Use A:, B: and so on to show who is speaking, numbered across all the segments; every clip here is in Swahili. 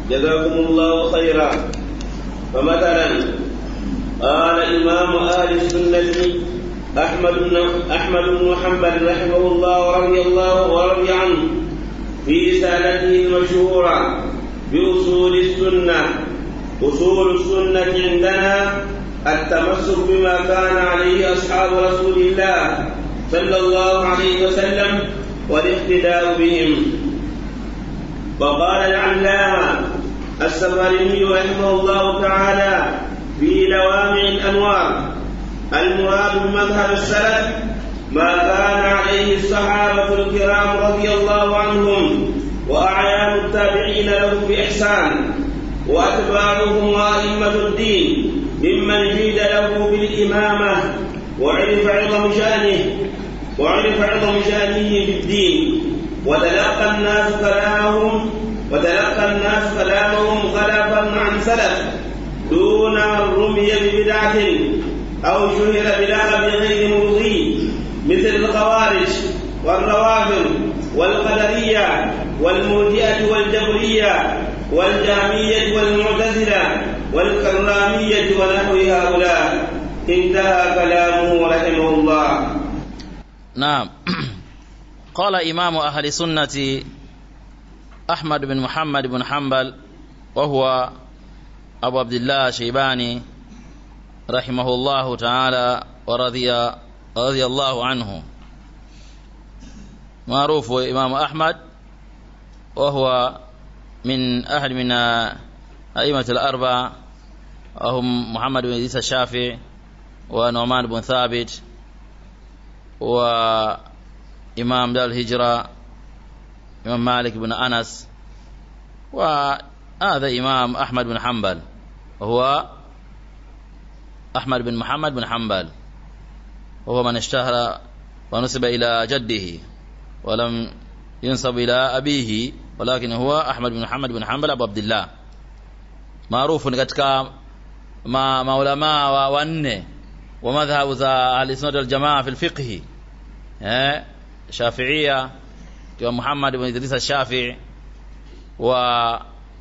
A: جزاكم الله خيرا فمثلا قال إمام أهل السنة أحمد بن أحمد بن حنبل رحمه الله ورضي الله ورضي عنه في رسالته المشهورة بأصول السنة أصول السنة عندنا التمسك بما كان عليه أصحاب رسول الله صلى الله عليه وسلم والاقتداء بهم وقال العلامة السفرني رحمه الله تعالى في لوامع الأنوار المراد بمذهب السلف ما كان عليه الصحابة الكرام رضي الله عنهم وأعيان التابعين لهم بإحسان وأتباعهم وأئمة الدين ممن جيد له بالإمامة وعرف عظم شأنه وعرف عظم شأنه في الدين وتلقى الناس كلامهم وتلقى الناس كلامهم خلفا عن سلف دون الرمي ببدعة أو شهر بلقب غير مرضي مثل الخوارج والروافض والقدرية والمرجئة والجبرية والجامية والمعتزلة والكرامية ونحو هؤلاء انتهى كلامه رحمه الله
B: نعم قال إمام أهل السنة أحمد بن محمد بن حنبل وهو أبو عبد الله شيباني رحمه الله تعالى ورضي رضي الله عنه معروف إمام أحمد وهو من أهل من أئمة الأربعة وهم محمد بن إدريس الشافعي ونعمان بن ثابت وإمام دار الهجرة إمام مالك بن أنس وهذا إمام أحمد بن حنبل وهو أحمد بن محمد بن حنبل وهو من اشتهر ونسب إلى جده ولم ينسب إلى أبيه ولكن هو أحمد بن محمد بن حنبل أبو عبد الله maarufu ni katika ma, maulamaa wa wanne wa madhhabu za ahlisunnat waljamaa fi lfiqhi eh, shafiia kiwa muhammad ibn idris alshafii wa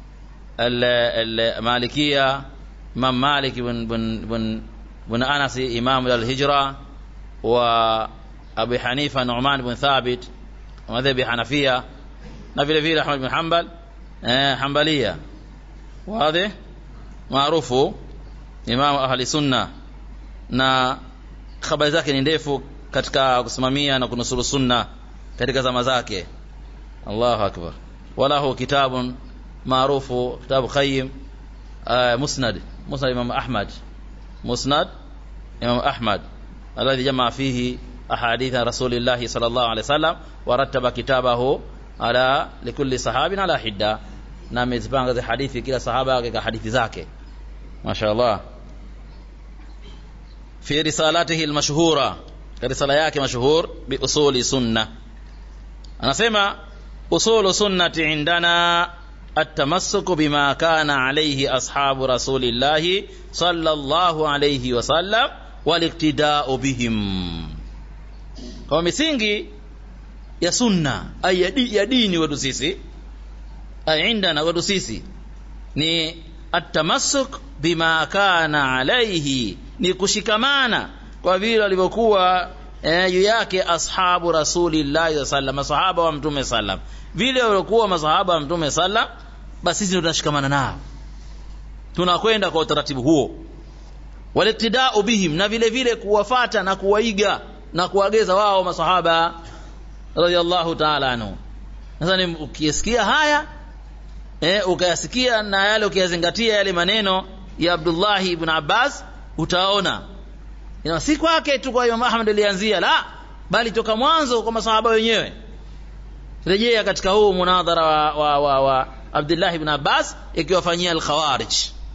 B: المالكية إمام مالك بن بن بن بن أنس إمام الهجرة وأبي حنيفة نعمان بن ثابت ومذهب حنفية na vile vile Ahmad bin Hanbal eh, Hanbalia wazi maarufu imamu ahli sunna na habari zake ni ndefu katika kusimamia na kunusuru sunna katika zama zake Allahu akbar walahu kitabun maarufu kitabu qayyim uh, musnad musnad imam ahmad musnad imam ahmad alladhi jamaa fihi ahadith rasulillah sallallahu alaihi wasallam wa rattaba kitabahu ala likulli sahabin ala hidda na amezipanga za hadithi kila sahaba katika hadithi zake mashaallah fi risalatihi almashhura risala yake mashhur bi usuli sunna anasema usulu sunnati indana التمسك بما كان عليه أصحاب رسول الله صلى الله عليه وسلم والاقتداء بهم kwa misingi ya sunna ay ya dini wetu sisi ay indana wetu sisi ni atamassuk bima kana alaihi ni kushikamana kwa vile walivyokuwa eh, juu yake ashabu rasulillahi sallam masahaba wa mtume sallam vile waliokuwa masahaba wa mtume sallam basi sisi tunashikamana nao tunakwenda kwa utaratibu huo waliktidau bihim na vile vile kuwafata na kuwaiga na kuwageza wao masahaba radhiallahu taala anhu sasa ukisikia haya eh, ukayasikia na yale ukiyazingatia yale maneno ya Abdullahi ibn Abbas utaona ina si kwake tu kwa Imam Ahmad alianzia la bali toka mwanzo kwa masahaba wenyewe rejea katika huu munadhara wa, wa, wa, wa Abdullah ibn Abbas ikiwafanyia al-Khawarij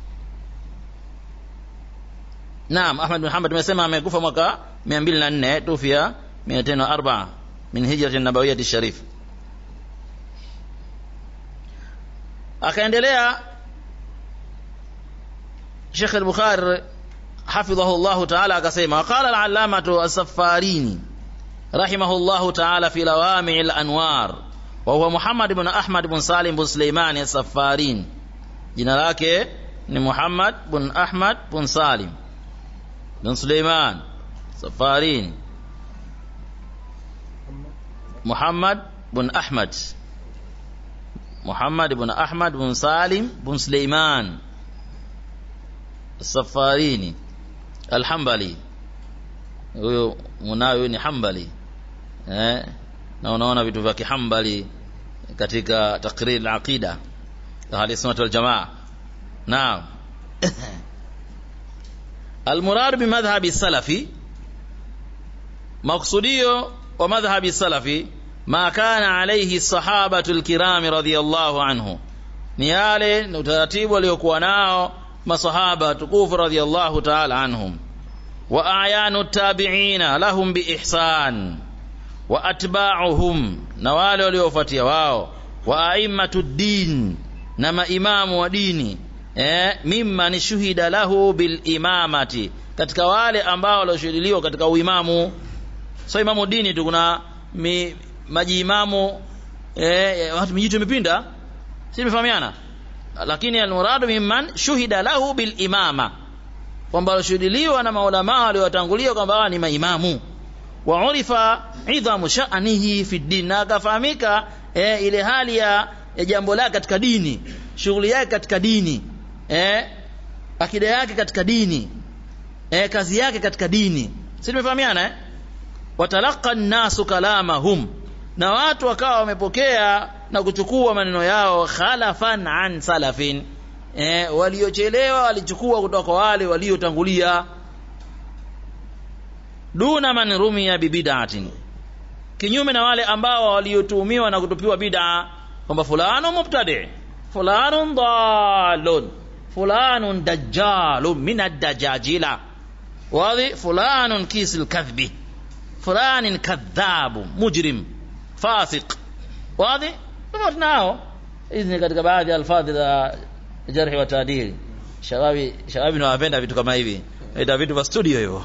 B: Naam Ahmad bin Muhammad tumesema amekufa mwaka 204 tufia 204 min hijrati nabawiyyah sharif akaendelea Sheikh al-Bukhari حفظه الله تعالى akasema قال العلامة السفاريني رحمه الله تعالى في لوامع الأنوار وهو محمد بن أحمد بن سالم بن سليمان السفارين jina lake ni Muhammad bin Ahmad bin Salim bin Suleiman Safarini Muhammad bin Ahmad Muhammad bin Ahmad bin Salim bin Suleiman Safarini Al-Hambali huyo munayo ni Hambali eh na unaona vitu vya kihambali katika takrir al-aqida ahli sunnah wal jamaa naam المراد بمذهب السلفي مقصوديو ومذهب السلفي ما كان عليه الصحابة الكرام رضي الله عنه ni yale ni utaratibu waliokuwa nao masahaba tukufu radhiallahu taala anhum wa ayanu tabiina lahum biihsan wa atba'uhum na wale waliofuatia wao wa aimmatu din na maimamu wa dini eh, mimman shuhida lahu bil imamati katika wale ambao walioshuhudiliwa katika uimamu so imamu dini tu kuna mi, majiimamu eh, watu mijitu imepinda si imefahamiana lakini almuradu mimman shuhida lahu bil imama kwamba walioshuhudiliwa na maulama waliowatangulia kwamba ni maimamu wa urifa idhamu sha'nihi fi din na akafahamika eh, ile hali ya, ya jambo lake katika dini shughuli yake katika dini eh, akida yake katika dini eh, kazi yake katika dini si tumefahamiana eh? watalaqa nnasu kalamahum na watu wakawa wamepokea na kuchukua maneno yao khalafan an salafin eh, waliochelewa walichukua kutoka kwa wale waliotangulia duna man rumiya bibid'atin kinyume na wale ambao waliotuhumiwa na kutupiwa bid'a kwamba fulano mubtadi fulanun dalun fulanun dajjalun min ad-dajajila wadhi fulanun kisil kadhbi fulanin kadhabu mujrim fasiq wadhi tofauti nao hizi ni katika baadhi ya alfadhi za jarhi wa taadili shababi shababi nawapenda vitu kama hivi ita vitu vya studio hivyo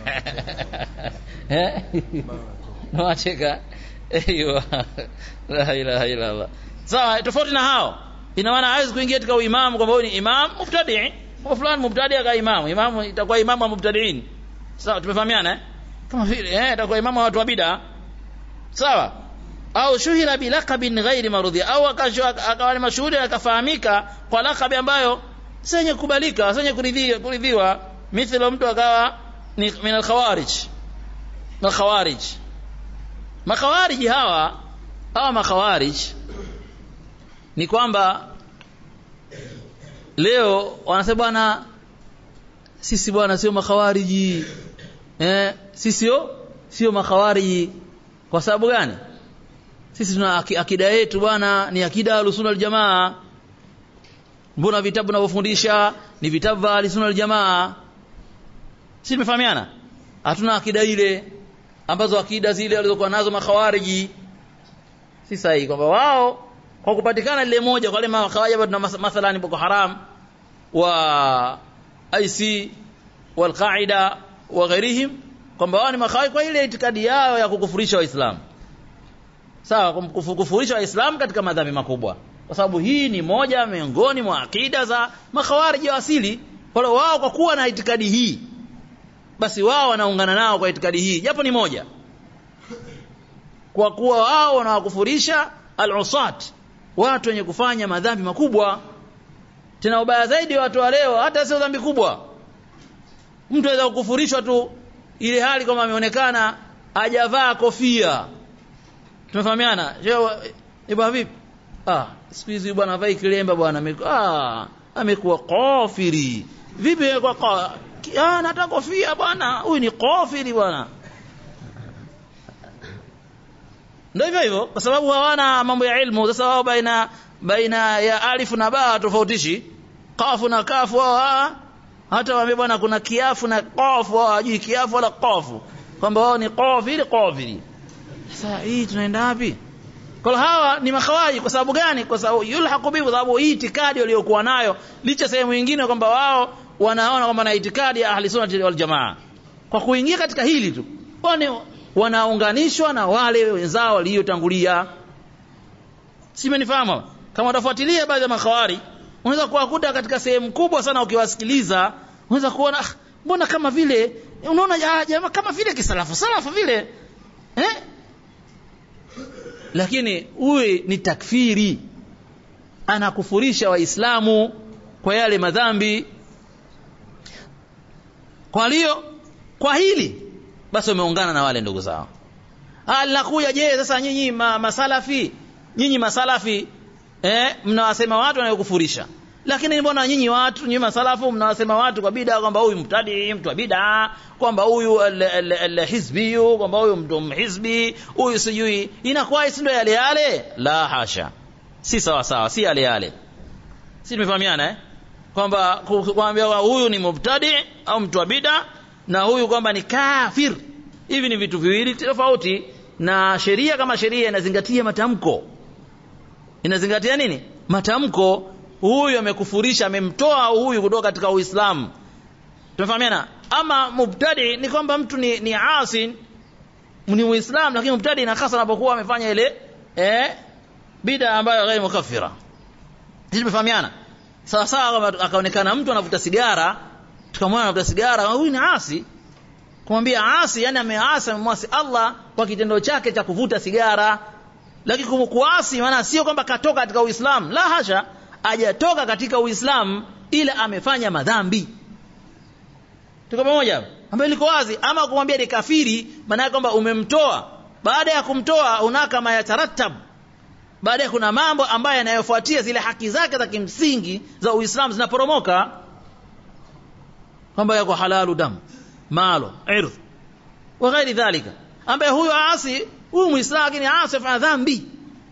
B: nawacheka aiyo la ilaha illa allah sawa tofauti na hao ina maana hawezi kuingia katika uimamu kwamba huyu ni imam mubtadi kwa fulani mubtadi aka imamu imamu itakuwa imamu wa mubtadiin sawa tumefahamiana eh kama vile eh itakuwa imamu wa watu wa bid'a sawa au shuhira bilaqabin ghairi marudhi au akawa ni mashuhuri akafahamika kwa lakabi ambayo senye kubalika senye kuridhiwa kuridhiwa mithilo mtu akawa ni min alkhawarij na khawarij makhawarij hawa hawa makhawarij ni kwamba leo wanasema bwana sisi bwana sio makhawariji eh sisi sio sio makhawariji kwa sababu gani sisi tuna akida yetu bwana ni akida alusunna aljamaa mbona vitabu tunavyofundisha ni vitabu vya alusunna aljamaa sisi tumefahamiana hatuna akida ile ambazo akida zile walizokuwa nazo makhawariji si sahihi kwamba wao kwa kupatikana lile moja kwa wale makhawariji ambao tuna mathalan Boko Haram wa IC wal Qaida wa ghairihim kwamba wao ni makhawariji kwa ile itikadi yao ya kukufurisha waislamu sawa kufurisha waislamu katika madhambi makubwa kwa sababu hii ni moja miongoni mwa akida za makhawariji wa asili wale wao kwa kuwa na itikadi hii basi wao wanaungana nao kwa itikadi hii japo ni moja kwa kuwa wao wanawakufurisha al-usat watu wenye kufanya madhambi makubwa tena ubaya zaidi watu wa leo hata sio dhambi kubwa mtu anaweza kukufurishwa tu ile hali kama ameonekana hajavaa kofia tumefahamiana ibwa vipi ah siku hizi bwana vai kilemba bwana ah amekuwa kafiri vipi kwa ah nataka kofia bwana huyu ni kafiri bwana ndio hivyo hivyo kwa sababu hawana mambo ya ilmu sasa wao baina baina ya alif na ba tofautishi kafu na kafu wao hata waambie bwana kuna kiafu na qafu wao hajui kiafu wala qafu kwamba wao ni kafiri kafiri sasa hii tunaenda wapi kwa hawa ni makhawaji kwa sababu gani kwa sababu yulhaqu bi kwa sababu hii itikadi waliokuwa nayo licha sehemu nyingine kwamba wao wanaona kwamba na itikadi ya ahli sunna wal jamaa kwa kuingia katika hili tu wani wanaunganishwa na wale wenzao waliotangulia simenifahamu kama utafuatilia baadhi ya makhawari unaweza kuwakuta katika sehemu kubwa sana ukiwasikiliza unaweza kuona ah, mbona kama vile unaona ah, jamaa kama vile kisalafu salafu vile eh? lakini huyu ni takfiri anakufurisha waislamu kwa yale madhambi kwa hiyo kwa hili basi wameungana na wale ndugu zao linakuja je sasa nyinyi ma, masalafi nyinyi masalafi eh, mnawasema watu wanayokufurisha lakini mbona nyinyi watu nyinyi masalafu mnawasema watu kwa bida kwamba huyu mtadi mtu wa bida kwamba huyu hizbi kwamba huyu mtu hizbi huyu sijui inakuwa si ndio yale yale la hasha si sawa sawa si yale yale si tumefahamiana eh kwamba kuambia huyu ni mubtadi au mtu wa bida na huyu kwamba ni kafir hivi ni vitu viwili tofauti na sheria kama sheria inazingatia matamko inazingatia nini matamko huyu amekufurisha amemtoa huyu kutoka katika uislamu tumefahamiana ama mubtadi ni kwamba mtu ni, ni asin ni muislamu lakini mubtadi inakasa anapokuwa amefanya ile eh, bida ambayo ghairi mukaffira sisi tumefahamiana sawa sawa akaonekana mtu anavuta sigara tukamwona anavuta sigara huyu ni asi kumwambia asi yani ameasi amemwasi Allah kwa kitendo chake cha kuvuta sigara lakini kumkuasi maana sio kwamba katoka katika Uislamu la hasha hajatoka katika Uislamu ila amefanya madhambi tuko pamoja ambayo liko wazi ama kumwambia ni kafiri maana kwamba umemtoa baada ya kumtoa unaka mayataratab baadaye kuna mambo ambayo yanayofuatia zile haki zake za kimsingi za Uislamu zinaporomoka kwamba yako halalu damu malo irdh wa ghairi dhalika ambaye huyu asi huyu muislamu lakini asi afanya dhambi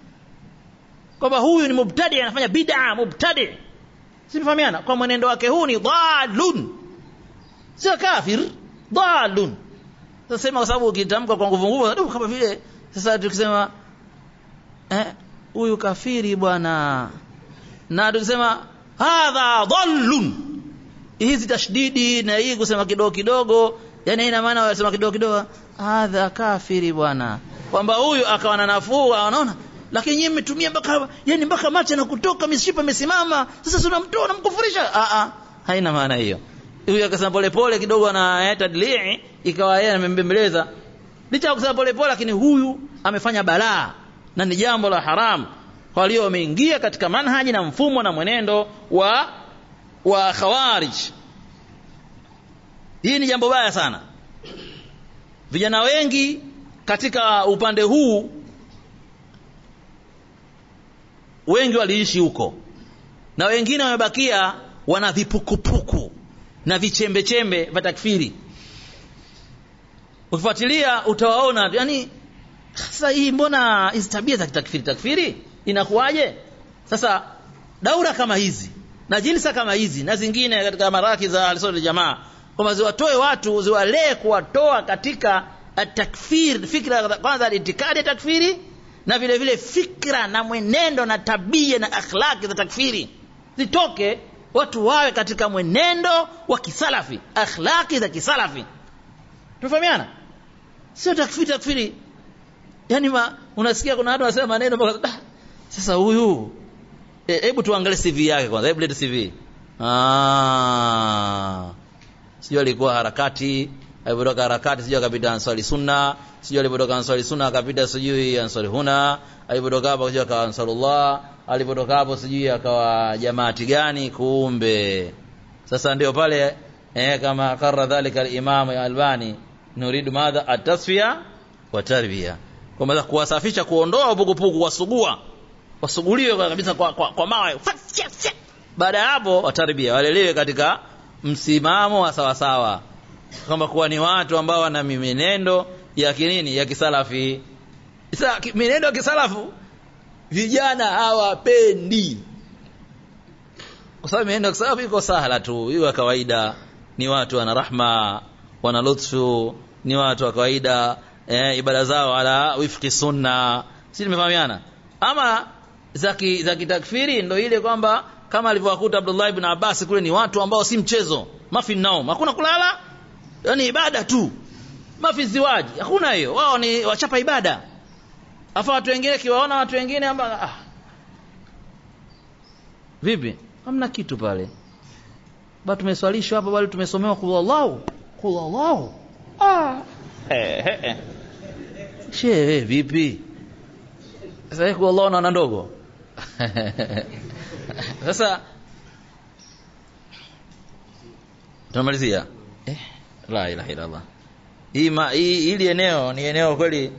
B: kwamba huyu ni mubtadi anafanya bid'a mubtadi simfahamiana kwa mwenendo wake huu ni dhalun sio kafir dhalun sasa sema kwa sababu ukitamka kwa nguvu nguvu kama vile sasa tukisema eh huyu kafiri bwana na tukisema hadha dhallun hizi tashdidi na hii kusema kidogo kidogo yani ina maana wanasema kidogo kidogo hadha kafiri bwana kwamba huyu akawa na nafuu anaona lakini nyinyi mmetumia mpaka yani mpaka macho na kutoka mishipa imesimama sasa tunamtoa namkufurisha a a haina maana hiyo huyu akasema pole pole kidogo ana tadlii ikawa yeye amembembeleza licha ya kusema pole pole lakini huyu amefanya balaa na ni jambo la haram kwa hiyo wameingia katika manhaji na mfumo na mwenendo wa wa khawarij hii ni jambo baya sana vijana wengi katika upande huu wengi waliishi huko na wengine wamebakia wana vipukupuku na vichembechembe vya takfiri ukifuatilia utawaona yani sasa hii mbona hizi tabia za takfiri takfiri inakuwaje sasa daura kama hizi na jilsa kama hizi na zingine katika maraki za alisodi jamaa kwamba ziwatoe watu ziwalee kuwatoa katika takfir fikra kwanza itikadi ya takfiri na vile vile fikra na mwenendo na tabia na akhlaki za takfiri zitoke watu wawe katika mwenendo wa kisalafi akhlaki za kisalafi tunafahamiana sio takfiri takfiri yani ma, unasikia kuna watu wanasema maneno mpaka ah, sasa huyu hebu e, tuangalie CV yake kwanza hebu lete CV ah sijui alikuwa harakati alipotoka harakati sijui akapita ansari sunna sijui alipotoka ansari sunna akapita sijui ansari huna alipotoka hapo sijui akawa ansarullah alipotoka hapo sijui akawa jamaati gani kumbe sasa ndio pale eh, kama karra dhalika al-imam albani nuridu madha atasfiya wa tarbiya kwamba kuwasafisha kuondoa upukupuku wasugua wasuguliwe kabisa kwa, kwa, kwa mawe baada ya hapo watarbia walelewe katika msimamo wa sawasawa kwamba kuwa ni watu ambao wana mienendo ya kinini ya kisalafi sasa mienendo ya kisalafu vijana hawapendi kwa sababu mienendo ya kisalafu iko sahala tu iko kawaida ni watu wana rahma wana lutfu ni watu wa kawaida eh, ibada zao ala wifqi sunna si tumefahamiana ama za za kitakfiri ndo ile kwamba kama alivyowakuta Abdullah ibn Abbas kule ni watu ambao si mchezo mafi naum hakuna kulala yani ibada tu mafi ziwaji hakuna hiyo wao ni wachapa ibada afa watu wengine kiwaona watu wengine ambao ah. vipi hamna kitu pale ba tumeswalishwa hapa bali tumesomewa kul Allahu kul Allahu ah eh eh, eh. she vipi sasa hii kul Allahu na ndogo sasa tunamalizia eh la ilaha illa Allah hii ma- hii hili eneo ni eneo kweli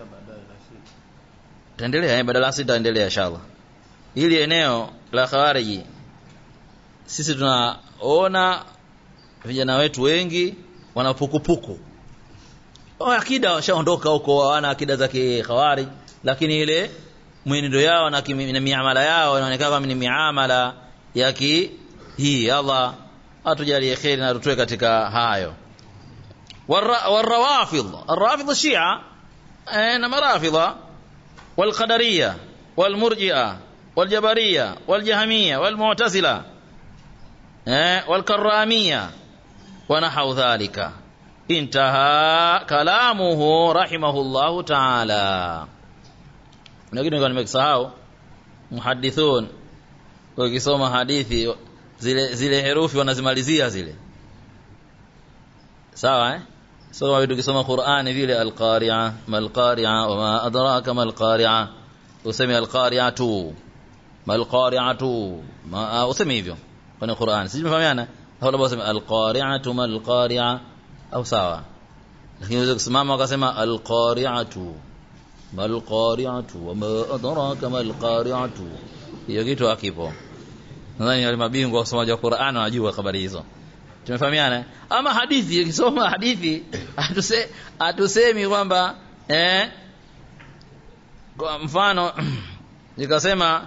B: taendelea eh, badala sita endelea inshallah hili eneo la khawariji sisi tunaona vijana wetu wengi wana pukupuku oh, akida washaondoka huko hawana akida za kikhawarij lakini ile mwenendo yao na, kimi, na miamala yao inaonekana kama ni miamala ya ki hii Allah atujalie kheri na tutoe katika hayo والر- والروافض الرافض الشيعة انما رافضة والقدرية والمرجئة والجبرية والجهمية والمعتزلة eh, والكرامية ونحو ذلك انتهى كلامه رحمه الله تعالى kuna kitu nilikuwa nimekisahau muhadithun ukisoma hadithi zile zile herufi wanazimalizia zile sawa eh so kama vitu ukisoma Qur'ani vile al-qari'a mal-qari'a wa ma adraka mal-qari'a useme al-qari'atu mal-qari'atu ma useme hivyo kwenye Qur'ani sisi tumefahamiana au labda useme al-qari'atu mal-qari'a au sawa lakini unaweza kusimama ukasema al-qari'atu mal-qari'atu wa ma adraka mal-qari'atu hiyo kitu hakipo nadhani wale mabingwa wa usomaji wa Qur'an wanajua habari hizo tumefahamiana eh? ama hadithi ukisoma hadithi atuse atusemi kwamba eh kwa mfano nikasema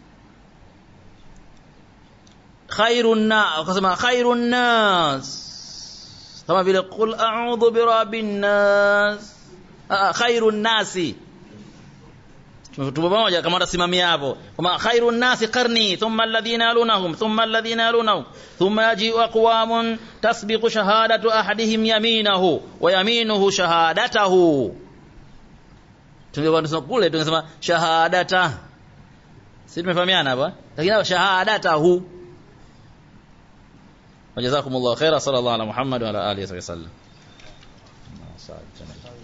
B: khairun na ukasema khairun nas kama vile qul a'udhu birabbin nas ah, khairun nasi tupo pamoja kama utasimamia hapo kama khairun nasi qarni thumma alladhina yalunahum thumma alladhina yalunahum thumma yaji'u aqwamun tasbiqu shahadatu ahadihim yaminahu wa yaminuhu shahadatahu tungekuwa tunasema kule tungesema shahadata sisi tumefahamiana hapa lakini hapa shahadatahu wajazakumullahu khaira sallallahu ala muhammad wa ala alihi wa sallam